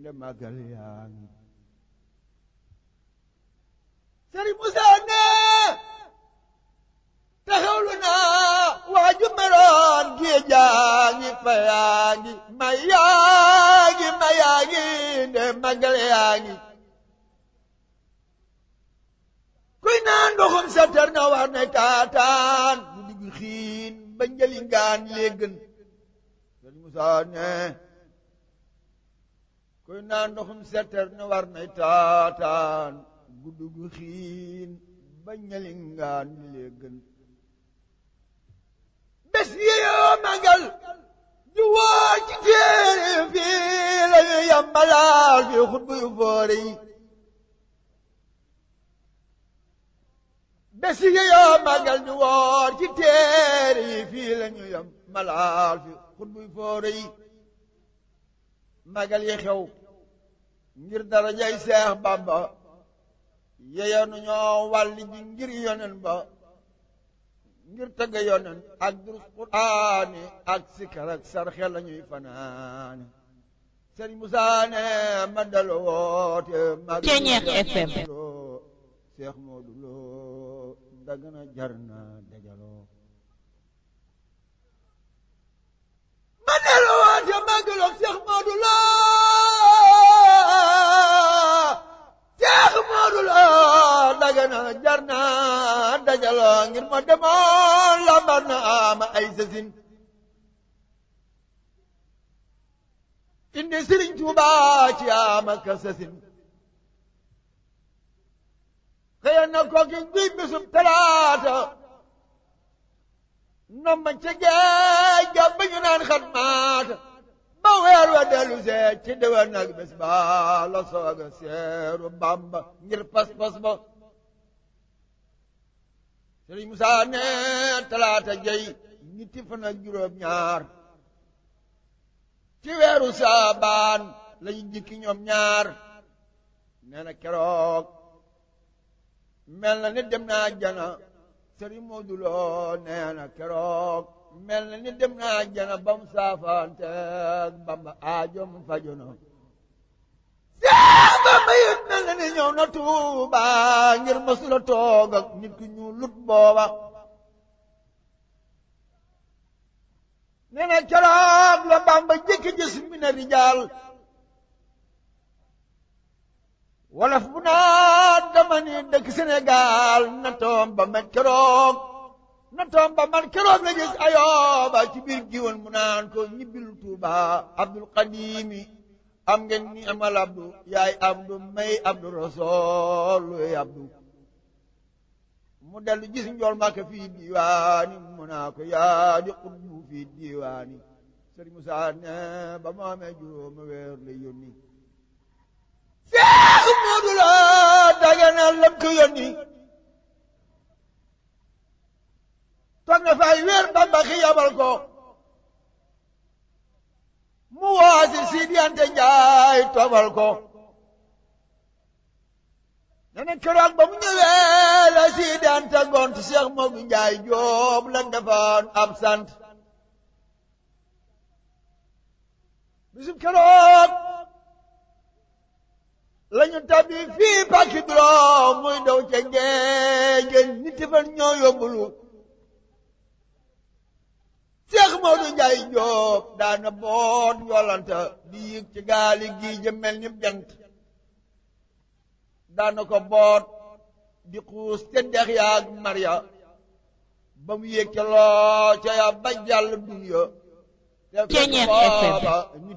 le magal yaa ngi Sëriñ Musa ne taxawlu naa waaju meroon géej yaa ngi fa yaa ngi ma yaa ngi ma yaa ngi nde magal yaa ngi kuy naan ndoxum satar na war ne kaataan bu digg xiin ba njëli ngaan léegën Sëriñ Musa ne kuy naan ndoxum satar na war ne taataan guddi gu xiin ba ñali ngaan léegën bés yi yoo magal ju woo ci téere fii la ñu yambalaal fi xutbu yu foore yi bés yi yoo magal ju woo ci téere yi fii la ñu yambalaal fi xutbu yu foore yi magal yi xew ngir darajay Seex Bamba yeyoonu ñoo wàlli ji ngir yonen ba ngir tëgg yonen ak durus quraani ak sikar ak sarxe la ñuy fanaane Sëriñ Musaa ne ma dal woote mag Ceñeex FM Seex Moodu Lo Dagana jar na dajaloo ma dal woote magaloo Seex Moodu Lo Seex Moodu Lo Dagana jar na dajaloo ngir ma demoon lambar na ama ay sasin indi Sëriñ Tuubaa ci ama ka sasin xëyoon na kooki guy bisum talaata nomba ca géej ga ba ñu naan xat maata ba weer wa dellu see ci déwén nag bés ba la sooga seeru Bàmba ngir pas-pas ba Sëriñ Musaa ne talaata jey ñetti fan ak juróom ñaar ci weeru saabaan lañu jikki ñoom ñaar nee na keroog mel na ni dem naa jana Sëriñ Moodu Lo nee na keroog mel na ni dem naa jana ba mu saafaanteeg Bamba aajom fajono Seex Bamba yit mel na ni ñëw na Tuuba ngir masula toog ak nit ku ñu lut booba nee na keroog la Bamba jëkki gis mi na rijaal wolof bu naa dama ni dëkk Sénégal na toom ba man keroog na toom ba man keroog la gis ayooba ci biir giwoon mu naan ko ñibbil Tuuba Abdul Qadimi am ngeen ni amal abdu yaay abdu may abdu rasool luy abdu mu dellu gis njool Màkka fii diiwaani mu naa ko yaa di xutbu fii diiwaani Sëriñ Musaa ne ba mu amee juróomi weer la yónni Seex Moodu Lo Dagana lam ko yónni toog na fay weer Bamba xi yabal ko mu waasi Sidi Anta Njaay tobal ko nene keroog ba mu ñëwee la Sidi Anta gont Cheikh Moodu Njaay Joob la defoon ab sant bisub keroog lañu tabbi fii pàkki juróom muy daw ca géej nit fan ñoo yóbbulu Seex Moodu Njaay Jóob daana boot yolanta di yëg ci gaali gii jëmel ni jant daana ko boot di xuus ca dex yaag marya ba mu yëg ca loo ca ya ba jàll dunya Ceñeex FM